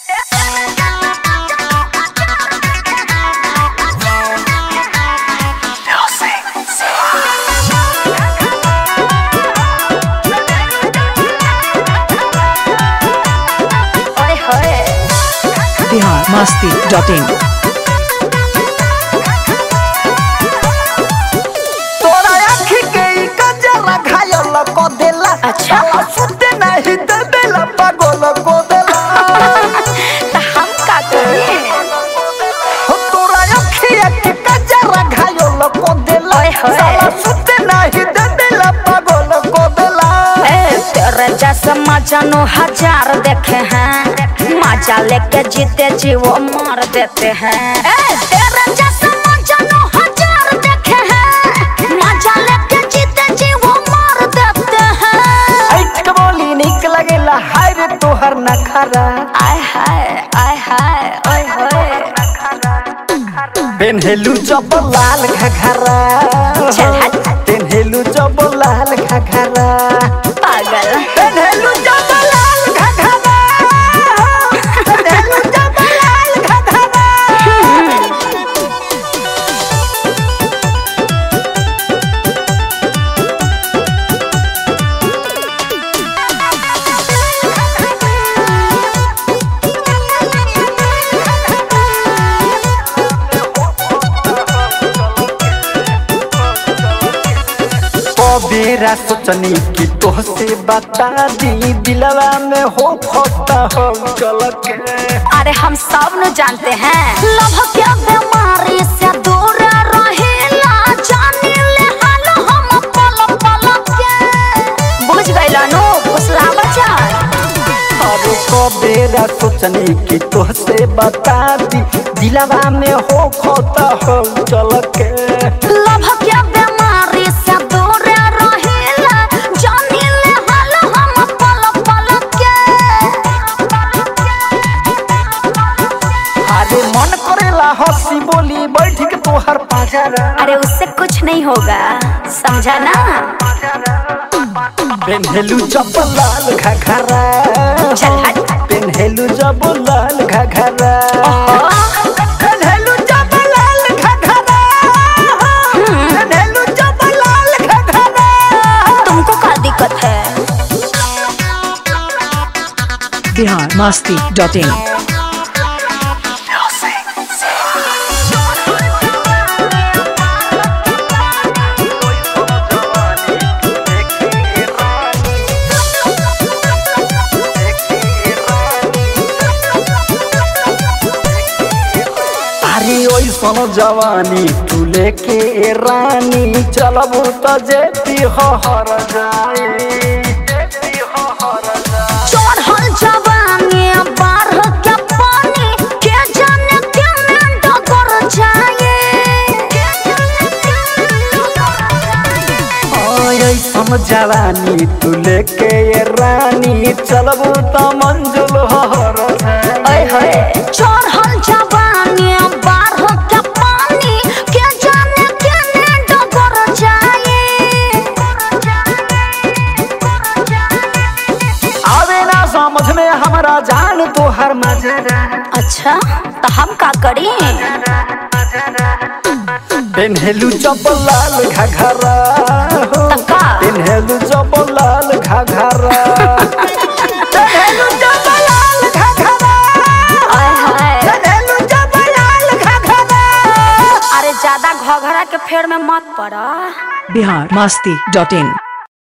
ओए होए बिहार मस्ती dot in तोरा आँखी के ई गजरा घायल को देला अच्छा। साला सुते नहीं देला पागल को देला तो हम का करी हो तोरा आँखी के गजरा घायल को देला ओए होए। साला सुते नहीं देला पागल को देला ए, तेरे जैसे मजनू हजार देखे हैं मजा लेके जीते जी वो मार देते हैं ए, तेरे जैसे मजनू हजार देखे हैं मजा लेके जीते जी वो मार देते हैं ऐठ बोली निक लगेला हाय रे तोहर नखरा आय हाय आय हाय ओए होए पेन्हेलू जब लाल घघरा चल हट। पेन्हेलू जब लाल घघरा पागल पेन्हेलू जब लाल घघरा पेन्हेलू जब लाल घघरा कबेरा सोचनी कि तोहसे बता दी दिलवा में हो खोता हो चल के अरे हम सब न जानते हैं लभ के बीमारी से दूर रहेला जाने ले हाल हम पल पल के बुझ गइल नु फुसला बचा अरे कबेरा सोचनी कि तोहसे बता दी दिलवा में हो खोता हो चल के लभ के बीमारी से दूर रहेला जाने ले हाल हम पल पल के अरे मन करेला हंसी बोली बैठ के तोहर पाजरा अरे उससे कुछ नहीं होगा समझा ना पेन्हेलू जब लाल घघरा चल हट। पेन्हेलू जब लाल घघरा ओहो, पेन्हेलू जब लाल घघरा पेन्हेलू जब लाल घघरा तुमको क्या दिक्कत है बिहार मस्ती डॉट इन अरे ओइसन जवानी तू लेके रानी चलबू त जेती हर जाई जेती हर जाई चढ़ल जवानी बाढ़ के पानी के जाने केने डगर जाए ऐसन जवानी तू लेके रानी चलबू त मंजुल हर जाई ओए होए चढ़ल जवानी बाढ़ के पानी के जाने केने डगर जाए आवे ना समझ में हमरा जान तोहर मजरा अच्छा तो हम का करी पेन्हेलू जब लाल घघरा तो का पेन्हेलू जब लाल घघरा पेन्हेलू जब लाल घघरा ओए होए पेन्हेलू जब लाल घघरा अरे ज्यादा घघरा के फेर में मत पड़ा बिहार मस्ती डॉट इन